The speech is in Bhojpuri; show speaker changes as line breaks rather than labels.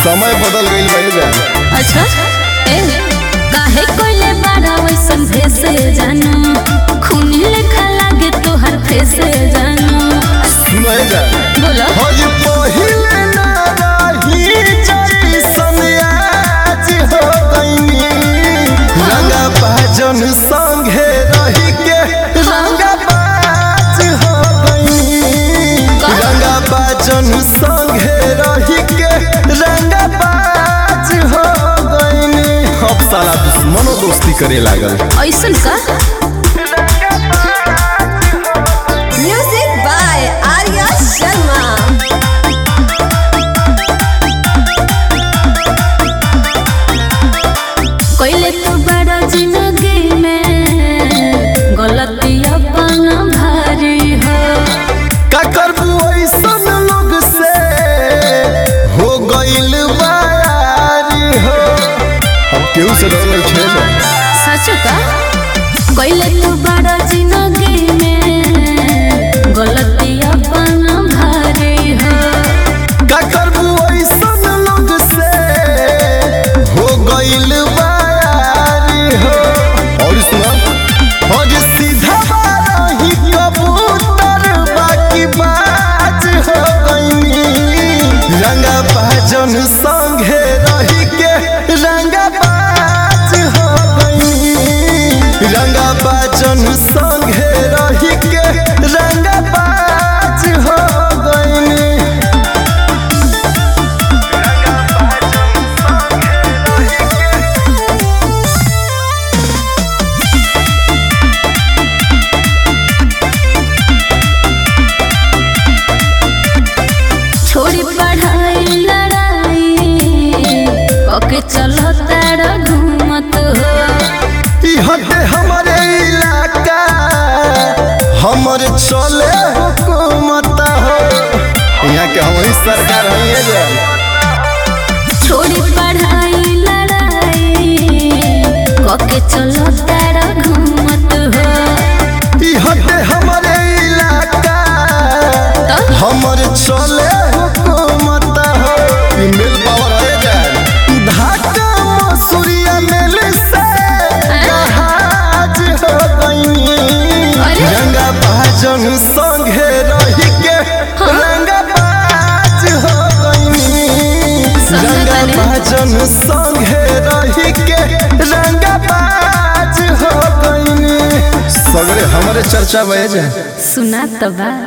समय बदल गईल बा जा
अच्छा ए काहे कोइले बारा वैसन भेस जानू खून लेखा लागे तोहर फेस जानू
सुनो ए जा
बोलो
हज पहिले ना रही जैसन आज हो गईनी रंगा बाजन संगे रही के रंगा बाज हो गईनी
का?
रंगा बाजन संगे रही के रंगा बाज हो गईनी अब साला दुश्मनो दोस्ती करे लागल
ऐसन का
Music by Arya Sharma.
कोइले तो बड़ा जिंदगी में गलती अपन भारी हो
का करबू ऐसन लोग से हो गइल बारी हो हम केहू से डरल छे ना
सच का कोइले तो बड़ा जिंदगी में गलती अपन भारी हो
का करबू ऐसन लोग से हो गइल बारी हो और सुना और सीधा बारही कबूतर बाकी बाज हो गइनी रंगा बाजन संगे रही के रंगा बाज हो गइनी रंगा बाजन संगे रही के रंगा बाज हो गइनी
छोड़ी पढ़ाई लड़ाई ओके चलो तारा घूमत हो
ई हटे हमारे इलाका हमरे चले हुकूमत हो यहाँ के हमारी सरकार है जे
छोड़ी पढ़ाई लड़ाई ओके चलो तारा घूमत हो
ई हटे हमारे इलाका
तो
हमरे चले हुकूमत हो ई मिल पावर है जे ढाका मसूरिया मिल से जहाज हो गई
अरे।
रंगा बाजन संगे रही के रंगा बाज हो गई
संगे
रंगा
बने।
बाजन संगे रही के रंगा बाज हो गई सगरे हमारे चर्चा बहे जाए
सुना तो बा